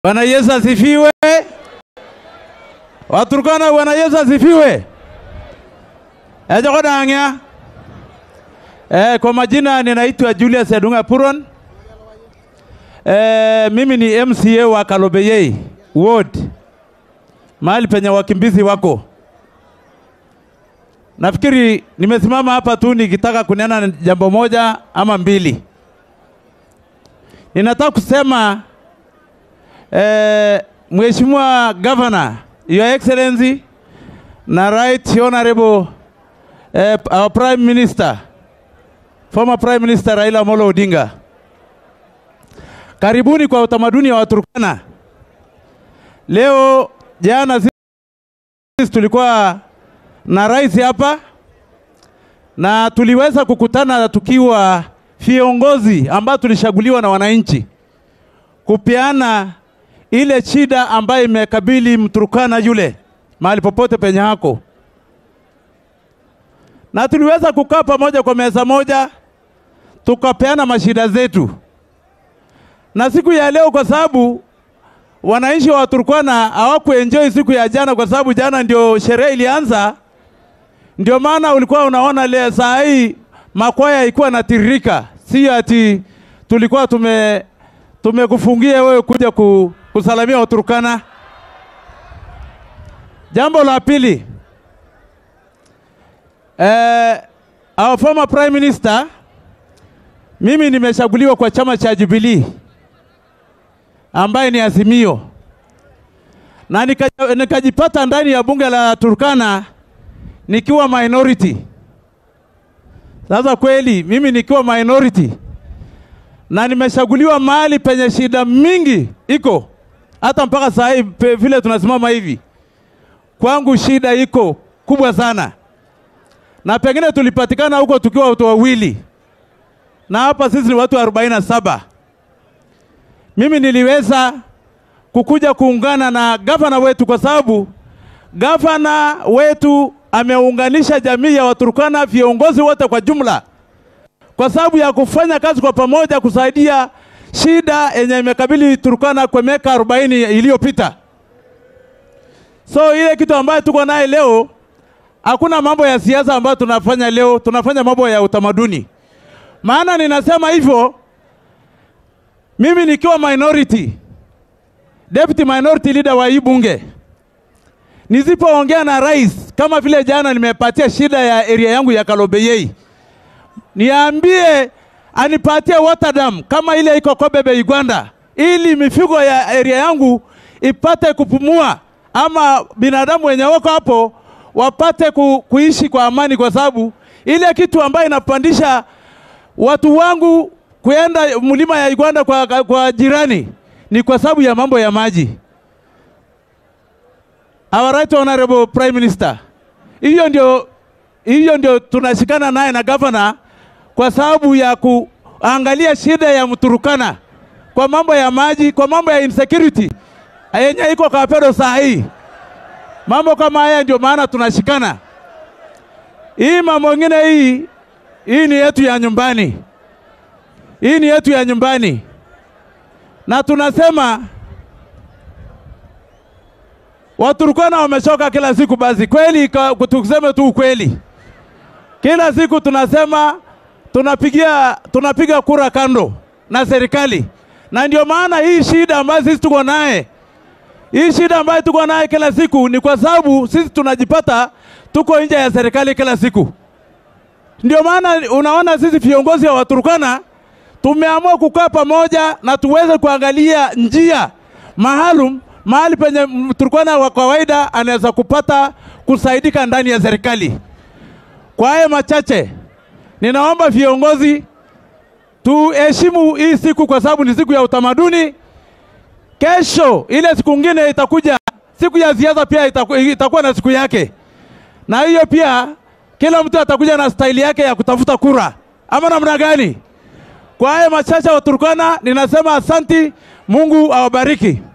Bwana Yesu asifiwe. Waturkana, Bwana Yesu asifiwe. Ejokodang'ya. Eh, kwa majina ninaitwa Julius Edunga Puron. Eh, mimi ni MCA wa Kalobeyei Ward, mahali penye wakimbizi wako. Nafikiri nimesimama hapa tu nikitaka kunena jambo moja ama mbili. Ninataka kusema eh, Mheshimiwa Governor, Your Excellency na Right Honorable eh, our Prime Minister, former Prime Minister Raila Amolo Odinga. Karibuni kwa utamaduni wa Waturkana. Leo jana sisi tulikuwa na rais hapa na tuliweza kukutana tukiwa viongozi ambao tulishaguliwa na wananchi kupeana ile shida ambayo imekabili Mturkana yule mahali popote penye hako, na tuliweza kukaa pamoja kwa meza moja tukapeana mashida zetu. Na siku ya leo, kwa sababu wananchi wa Turkana hawakuenjoy siku ya jana, kwa sababu jana ndio sherehe ilianza, ndio maana ulikuwa unaona leo saa hii makwaya ilikuwa natiririka, si ati tulikuwa tume tumekufungia wewe kuja ku, kusalamia Waturkana. Jambo la pili, eh, our former prime minister, mimi nimeshaguliwa kwa chama cha Jubilee ambaye ni Azimio na nika- nikajipata ndani ya bunge la Turkana nikiwa minority. Sasa kweli mimi nikiwa minority na nimeshaguliwa mahali penye shida mingi iko hata mpaka saa hii pe- vile tunasimama hivi, kwangu shida iko kubwa sana, na pengine tulipatikana huko tukiwa watu wawili, na hapa sisi ni watu 47. Mimi niliweza kukuja kuungana na gavana wetu kwa sababu gavana wetu ameunganisha jamii ya Waturkana, viongozi wote kwa jumla kwa sababu ya kufanya kazi kwa pamoja kusaidia shida yenye imekabili Turkana kwa miaka 40 iliyopita. So ile kitu ambayo tuko naye leo, hakuna mambo ya siasa ambayo tunafanya leo, tunafanya mambo ya utamaduni. Maana ninasema hivyo mimi nikiwa minority, deputy minority leader wa hii bunge, nisipoongea na rais kama vile jana nimepatia shida ya area yangu ya Kalobeyei niambie anipatie water dam kama ile iko Kobebe Uganda, ili mifugo ya area yangu ipate kupumua, ama binadamu wenye wako hapo wapate ku, kuishi kwa amani, kwa sababu ile kitu ambayo inapandisha watu wangu kuenda mlima ya Uganda kwa, kwa jirani ni kwa sababu ya mambo ya maji. Our right honorable prime minister, hiyo ndio hiyo ndio tunashikana naye na gavana kwa sababu ya kuangalia shida ya Mturukana kwa mambo ya maji, kwa mambo ya insecurity yenye iko Kapedo saa hii. Mambo kama haya ndio maana tunashikana. Hii mambo ingine hii hii ni yetu ya nyumbani, hii ni yetu ya nyumbani, na tunasema Waturukana wamechoka kila siku. Basi kweli, ka- tuseme tu ukweli, kila siku tunasema tunapigia tunapiga kura kando na serikali, na ndio maana hii shida ambayo sisi tuko naye, hii shida ambayo tuko naye kila siku ni kwa sababu sisi tunajipata tuko nje ya serikali kila siku. Ndio maana unaona sisi viongozi wa Waturkana tumeamua kukaa pamoja na tuweze kuangalia njia maalum mahali penye Mturkana wa kawaida anaweza kupata kusaidika ndani ya serikali. Kwa haya machache, ninaomba viongozi tuheshimu hii siku kwa sababu ni siku ya utamaduni. Kesho ile siku ngine itakuja, siku ya siasa pia itaku, itakuwa na siku yake, na hiyo pia kila mtu atakuja na staili yake ya kutafuta kura, ama namna gani? Kwa haya machache wa Turkana, ninasema asanti, Mungu awabariki.